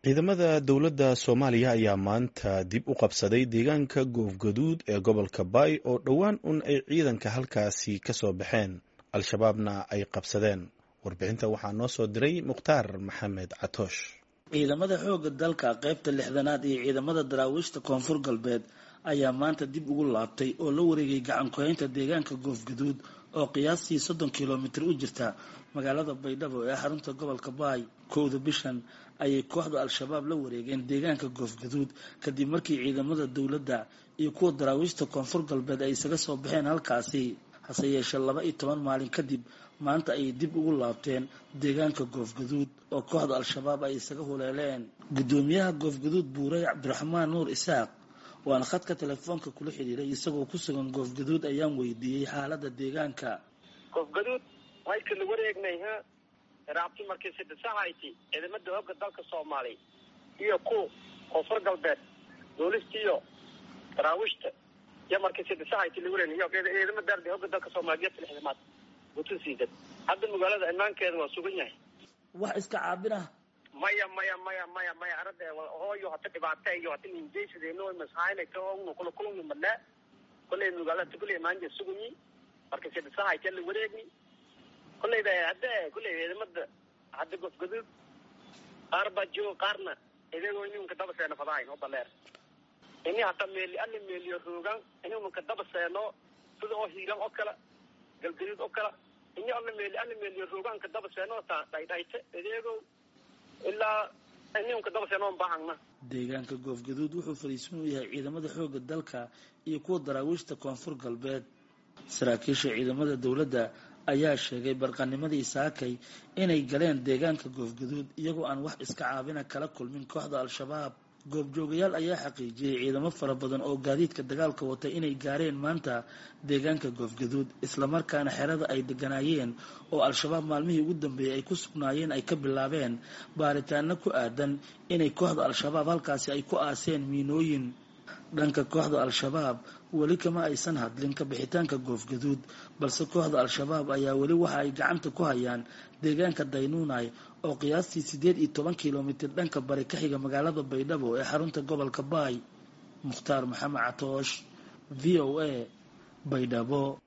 ciidamada dowladda soomaaliya ayaa maanta dib u qabsaday deegaanka goofgaduud ee gobolka baay oo dhowaan un ay ciidanka halkaasi ka soo baxeen al-shabaabna ay qabsadeen warbixinta waxaa noo soo diray mukhtaar maxamed catoosh ciidamada xoogga dalka qaybta lixdanaad iyo ciidamada daraawiishta koonfur galbeed ayaa maanta dib ugu laabtay oo la wareegay gacan ku-haynta deegaanka goofgaduud oo qiyaastii soddon kilomitir u jirta magaalada baydhabo ee xarunta gobolka baay kowda bishan ayay kooxda al-shabaab la wareegeen deegaanka goofgaduud kadib markii ciidamada dowladda iyo kuwa daraawiishta koonfur galbeed ay isaga soo baxeen halkaasi hase yeeshee laba iyo toban maalin kadib maanta ayay dib ugu laabteen deegaanka goofgaduud oo kooxda al-shabaab ay isaga huleeleen guddoomiyaha goofgaduud buurey cabdiraxmaan nuur isaaq waana khadka telefoonka kula xidhiiray isagoo ku sugan goofgaduud ayaan weydiiyey xaalada deegaanka goofgaduud waydka la wareegnay ha raabti markii sidisahayti ciidamada hooga dalka soomaaliya iyo ku koonfur galbeed boolista iyo daraawiishta iyo markii sidisahayti la wareegnay iyo ciidamada dardi hooga dalka soomaaliya iyo lixdamaad gutusiidan hadda magaalada imaankeeda waa sugan yahay wax iska caabin ah maya maya maya maya maya arada hooyo hata dhibaata iyo hata ninjaysadeno masahaynayta ognu kula kulmi madnaa kollay magaalada kollay maanja sugunyi marka sidisahayti la wareegni kollayda hadda kollay ciidamada hadda gofgaduud qaar baa jooga qaarna idagoo ininka daba seeno fadahayn oo baleer ini hata meeli alla meeliyo roogaan ininka daba seeno sida oo hiiran oo kale galgaduud oo kale ini alla meeli alla meeliyo roogaanka daba seeno ta dhaydhayta idago ilaa ininka daba seeno on baahangna deegaanka goofgaduud wuxuu fariisan u yahay ciidamada xoogga dalka iyo kuwa daraawiishta koonfur galbeed saraakiisha ciidamada dowladda ayaa sheegay barqanimadii saakay inay galeen deegaanka goofgaduud iyagoo aan wax iska caabina kala kulmin kooxda al-shabaab goobjoogayaal ayaa xaqiijiyey ciidamo fara badan oo gaadiidka dagaalka wata inay gaareen maanta deegaanka goofgaduud islamarkaana xerada ay deganaayeen oo al-shabaab maalmihii ugu dambeeyey ay ku sugnaayeen ay ka bilaabeen baaritaano ku aadan inay kooxda al-shabaab halkaasi ay ku aaseen miinooyin dhanka kooxda al-shabaab weli kama aysan hadlin ka bixitaanka goofgaduud balse kooxda al-shabaab ayaa weli waxa ay gacanta ku hayaan deegaanka daynuunay oo qiyaastii siddeed iyo toban kilomitir dhanka bari ka xiga magaalada baydhabo ee xarunta gobolka baay mukhtaar maxamed catoosh v o a baydhabo